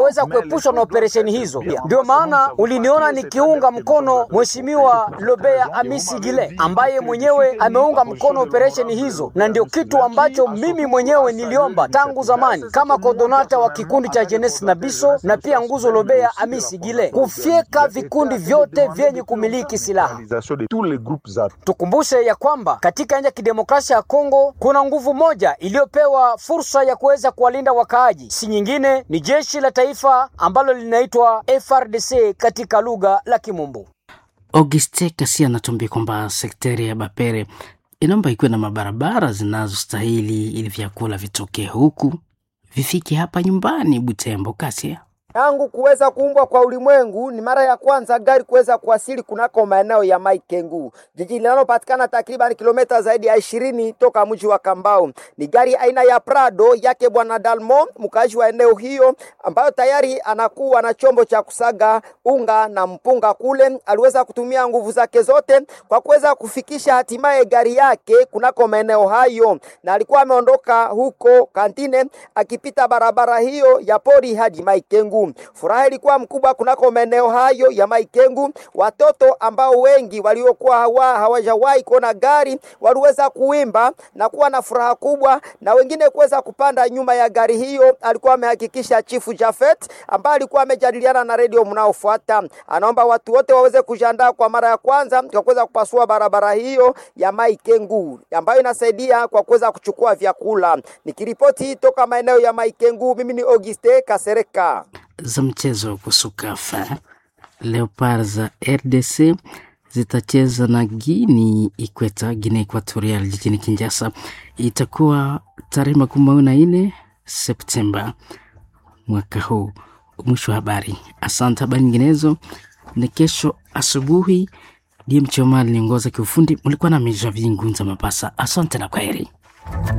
kuweza kuepushwa na operesheni hizo. Ndio maana uliniona nikiunga mkono Mheshimiwa Lobea Amisi Gile ambaye mwenyewe ameunga mkono operesheni hizo, na ndio kitu ambacho mimi mwenyewe niliomba tangu zamani kama kodonata wa kikundi cha Jeunesse na Biso na pia nguzo Lobea Amisi Gile kufyeka vikundi vyote vyenye kumiliki silaha. Tukumbushe ya kwamba katika nchi ya kidemokrasia ya Kongo kuna nguvu moja iliyopewa fursa ya kuweza kuwalinda wakaaji, si nyingine ni jeshi la taifa ambalo linaitwa FRDC katika lugha la Kimombo. Auguste Kasi anatuambia kwamba sekteri ya Bapere inaomba ikiwe na mabarabara zinazostahili ili vyakula vitokee huku vifike hapa nyumbani Butembo. Kasia tangu kuweza kuumbwa kwa ulimwengu ni mara ya kwanza gari kuweza kuwasili kunako maeneo ya Maikengu, jiji linalopatikana takriban kilomita zaidi ya ishirini toka mji wa Kambao. Ni gari aina ya Prado yake bwana Dalmo, mkaaji wa eneo hiyo, ambayo tayari anakuwa na chombo cha kusaga unga na mpunga kule. Aliweza kutumia nguvu zake zote kwa kuweza kufikisha hatimaye gari yake kunako maeneo hayo, na alikuwa ameondoka huko Kantine akipita barabara hiyo ya pori hadi Maikengu. Furaha ilikuwa mkubwa kunako maeneo hayo ya Maikengu. Watoto ambao wengi waliokuwa hawa hawajawahi kuona gari waliweza kuimba na kuwa na furaha kubwa, na wengine kuweza kupanda nyuma ya gari hiyo. Alikuwa amehakikisha Chifu Jafet ambaye alikuwa amejadiliana na redio mnaofuata, anaomba watu wote waweze kujiandaa kwa mara ya kwanza kwa kuweza kupasua barabara hiyo ya Maikengu ambayo inasaidia kwa kuweza kuchukua vyakula. Nikiripoti toka maeneo ya Maikengu, mimi ni Auguste Kasereka za mchezo wa kusukafa Leopard za RDC zitacheza na Guini Ikweta, Guinea Equatorial jijini Kinshasa. Itakuwa tarehe makumi mawili na nne Septemba mwaka huu. Mwisho wa habari. Asante. Habari nyinginezo ni kesho asubuhi. DM Choma aliongoza kiufundi. Mlikuwa na Meja Vingunza Mapasa. Asante na kwaheri.